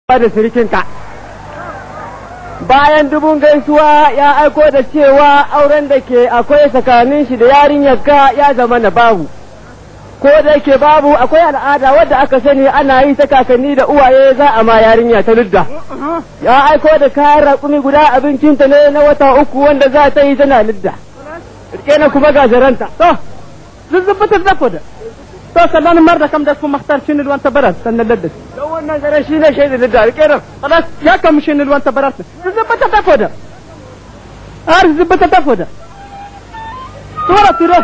da sirikinka bayan dubun gaisuwa ya aiko da cewa auren da ke akwai tsakanin shi da yarinyarka ya zama na babu ko da ke babu akwai al'ada wadda aka sani ana yi ta kakanni da uwaye za a ma yarinya ta ludda ya aiko da kayan raƙumi guda abincinta ne na wata uku wanda za ta yi tana ludda rike na kuma gajaranta to zuzzubutar da da to sannan mar da kam da kuma mahtar shi ne ruwan tabarar sannan ladda don wannan zaren shi ne shaidu ludda rike nan خلاص يا كم شين الوان تبرات زبطة تفودا عارف زبطة تفودا صورة تروح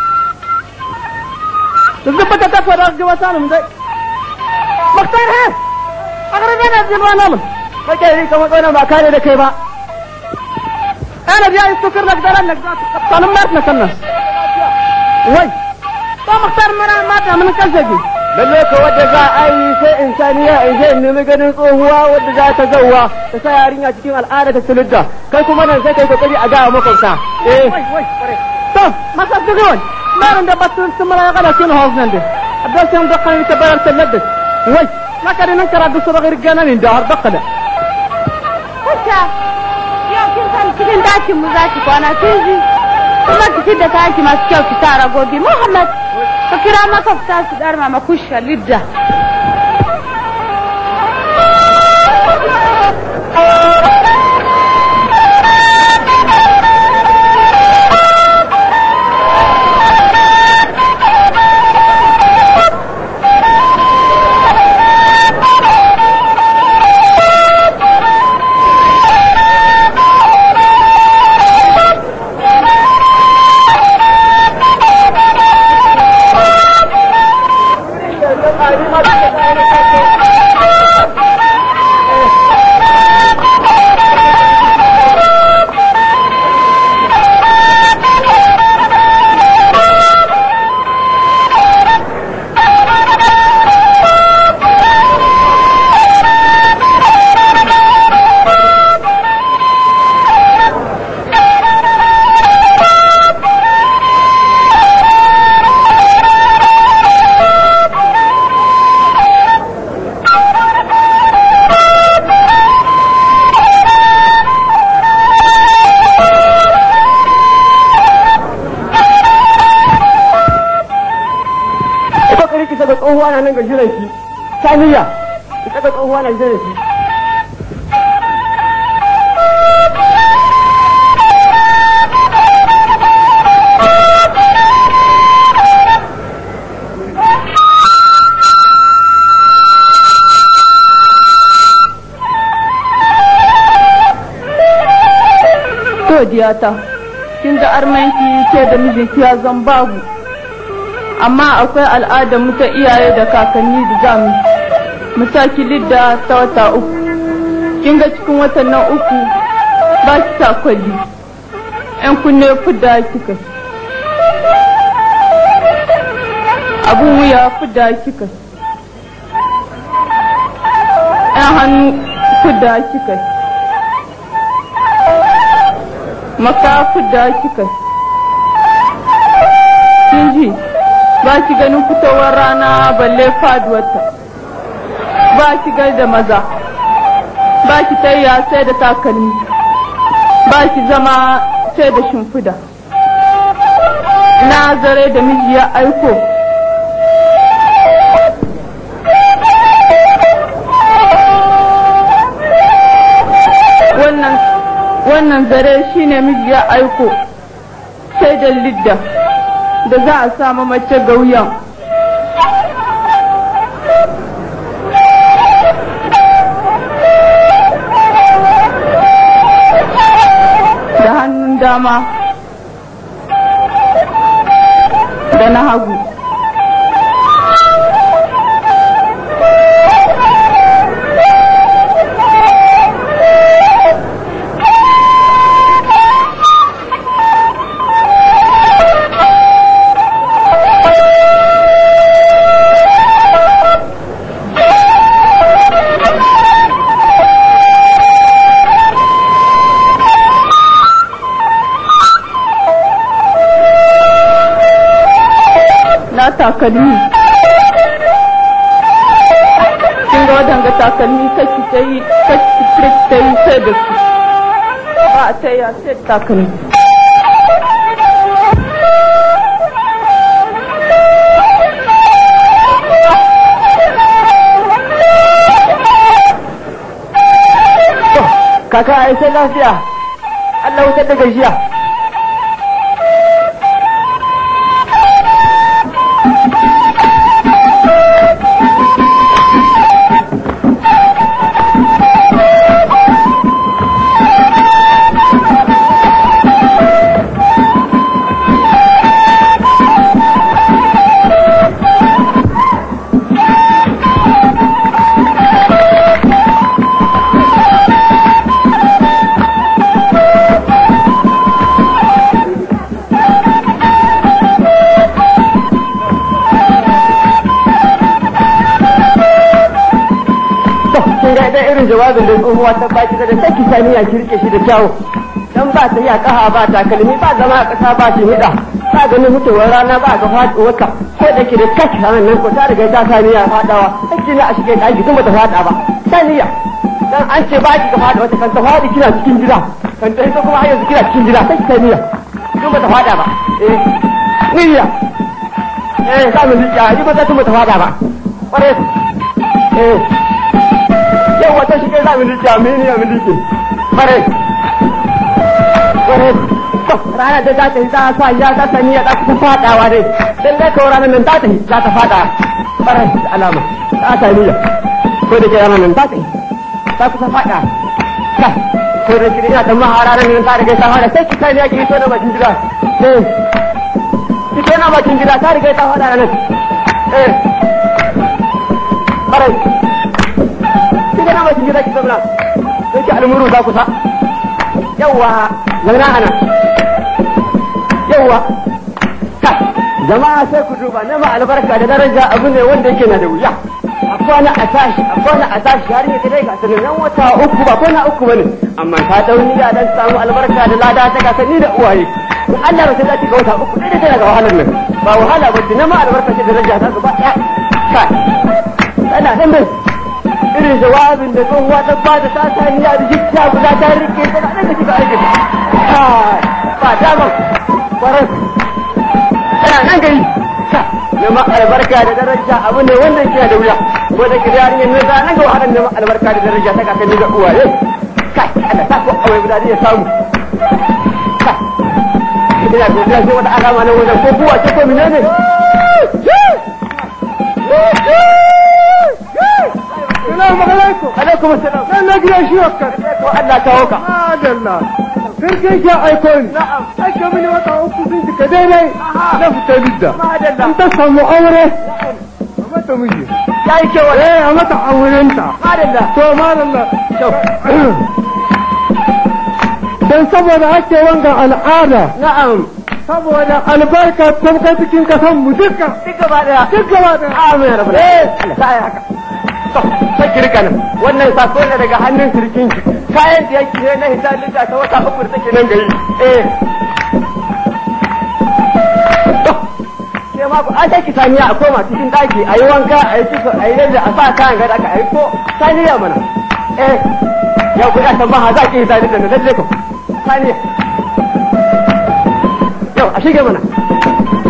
زبطة تفودا جواتنا من ذي مختار هي أغرب أنا أزل وأنا من kake yi kamar tsoron ba kare da kai ba أنا جاي استكر لك دار لك أنا مرتنا كنا وي تو مختار منا ما من كذا lalle ka wadda za a yi sai insaniya in je in nemi ganin tsohuwa wadda za ta zauwa ta sa yarinya cikin al'ada ta suludda kai kuma nan sai kai kokari a gawa makwabta eh to masa dugon maran da batun sumara ya kada kin hawz nan de abdal sai da kan ta barar ta ladda wai ma kada nan kara da sura gir gana min da har bakada Kusha, yau kin san cikin dakin mu za ki kwana kin ji. Kuma ki fidda taki masu kyau ki tara gobe. Muhammad, ka kira maka fita su dar mama kusha lidda. ko kokari ki saka tsohuwa na nan ga jiran ki saniya ki saka tsohuwa na jiran ki to diyata kin ga armanki ke da mijinki ya zan babu amma akwai al'adar mu ta iyaye da kakanni da zamu mu saki lidda ta wata uku kin ga cikin watan nan uku ba ki sa kwalli yan kunne fudda kika abun wuya fudda kika yan hannu fudda kika maka fudda kika kin ji ba ki ganin fitowar rana balle faduwarta ba ki gai da maza ba ki tayya sai da takalmi ba ki zama sai da shimfida na zare da miji ya aiko wannan wannan zare shine miji ya aiko sai da lidda da za a samu mace ga wuyan da hannun dama da na hagu na takalmi kin ga wadanga takalmi kaki ta yi kaki ta yi sai da su ba a ta yi a sai da takalmi kaka ai sai lafiya Allah wutar da gajiya kin ga da irin jawabin da tsohuwa ta baki da take saniya ki rike shi da kyawu dan ba ta iya kaha ba takalmi ba zama a kasa ba shi hida ba gani mutuwar rana ba ga faduwar ka ko da ke da kashi ranar nan ko ta riga ta saniya fadawa take ne a shige daki kuma ta fada ba saniya dan an ce ba ki ka fada wata kan ta fadi kina cikin gida kan ta ita kuma har yanzu kina cikin gida take saniya kuma ta fada ba eh niyya eh za mu liya ni ba ta kuma ta fada ba kware eh yau wata shi kai zamu rike amini a miliki bare bare to rana da za ta yi za sa ya ta sani ya ta kusa fadawa dai dan dai ko ranar nan za ta yi za ta fada bare alama ta ta niyya ko da ke ranar nan za ta yi ta kusa fada kai ko da kiri ina ta mahara nan ta riga ta fada sai ki kai ne ki to na bakin gida eh ki to na bakin gida ta riga ta fada nan eh bare kika na bakin gida ki zauna sai ki almuru za ku sa yawa zauna ana yawa ka jama'a sai ku duba na ma albarka da daraja abu ne wanda yake na da wuya a kwana a tashi a kwana a tashi har yake dai ga sanin nan wata uku ba kwana uku bane amma ta dauni da dan samu albarka da lada ta ga sani da uwaye to Allah ba sai za ki ga wata uku dai tana ga wahalar nan ba wahala ba ce na ma albarka ce daraja ta gaba ɗaya ka ana dan bai irin jawabin da tsohuwa ta ba da ta ta niyya da jikta guda ta rike ta da da kika aiki ba dama kwarar tana nan gari neman albarka da daraja abu ne wanda ke da wuya ko da kiri yarinyar nan za nan ga wahalar neman albarka da daraja ta kakanni da uwaye kai Allah ta ko awai guda ya samu kai ina godiya sai wata alama na wajen ko kuwa ce ko menene Salamu alaikum. alaikum assalam Sai na gida shi wakka. ko Allah kawo ka Madalla. Sai kai ka aiko ni. na'am Ake mini wata uku sun cika daidai. Na fita lidda. madalla In ta samu aure. A mata miji. yayi kewa Eh, a mata aurenta. madalla To madalla. Dan saboda ake wanga al'ada. na'am Saboda albarka tamka cikin kasan mu duka. duk gaba daya Duk gaba da. amin ya rabu eh Allah sa ya haka to sai ki rika nan wannan sako ne daga hannun sirkin ki kayan da yake ne na hisalin ta wata uku da take nan gari eh to ke ma ku ake ki saniya a koma cikin daki a yi wanka a yi kiso a yi yadda a sa kayan gada aka yi ko saniya mana eh yau ku ya san maha za ki hisalin da na lalle ko saniya yau a shige mana